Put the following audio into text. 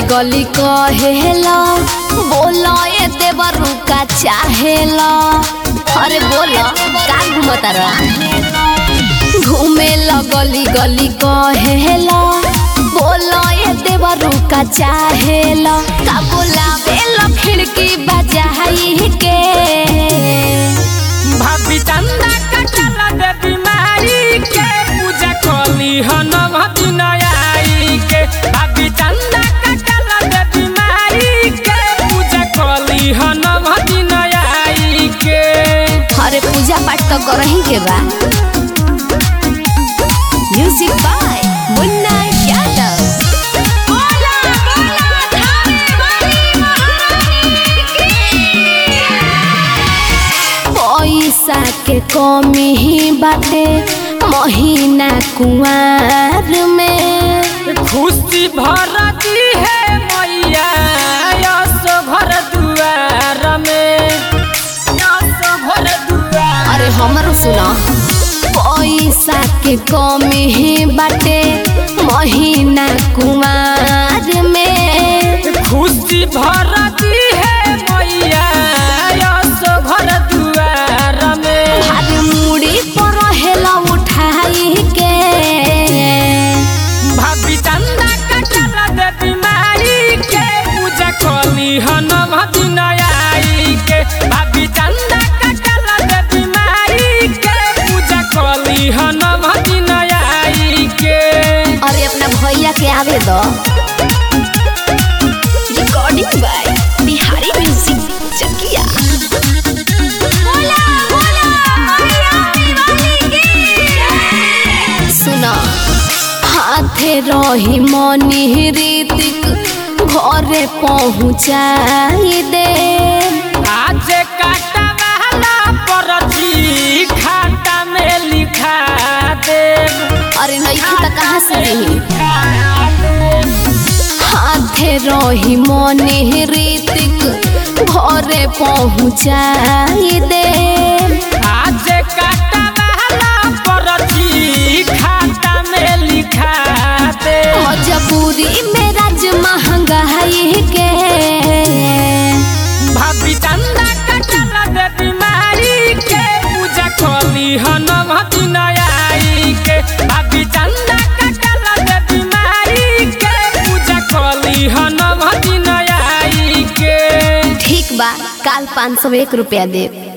गली कहेला बोला ए देवरू का चाहेला अरे बोला का घूमता रहा घूमे गली गली कहेला बोला ए देवरू का चाहेला का बोलावे लो खिड़की बजाई के भाभी चंदा कटला दे बीमारी के पूजा कली हनम दिनयाई के भाभी चंदा कटला दे बीमारी के पूजा कली हनम दिनयाई के अरे पूजा पाठ तो करही के बा म्यूजिक बाय मुन्ना यादव बोला बोला धामे वाली महारानी पैसा के कमी ही बाटे महीना कुआर में खुशी भरती है मैया यशो भर दुआर में यशो भर दुआर अरे हमरो सुना पैसा के कमी ही बाटे महीना कुआर में खुशी भरती है मैया यशो भर दुआर में भार मुड़ी पर हेला उठाई के भाभी चंदा कटरा दे बीमारी के पूजा कली हनम दिनयाई के भाभी चंदा कटरा दे बीमारी के पूजा कली हनम दिनयाई के अरे अपना भैया के आवे दो recording by Bihari music Chakiya सुना हाथे रही मनी रीतिक घरे पहुँचाई दे आज काटा वाला परची खाता में लिखा दे अरे नहीं तो कहाँ से रही हाथे रही मनी रीतिक घरे पहुँचाई दे आज काटा वाला परची खाता में लिखा दे मजबूरी में राज महंगाई के भाभी चंदा कटला दे बीमारी के पूजा कली हनम दिनयाई के भाभी चंदा कटला दे बीमारी के पूजा कली हनम दिनयाई के ठीक बा काल पाँच सौ एक रुपया दे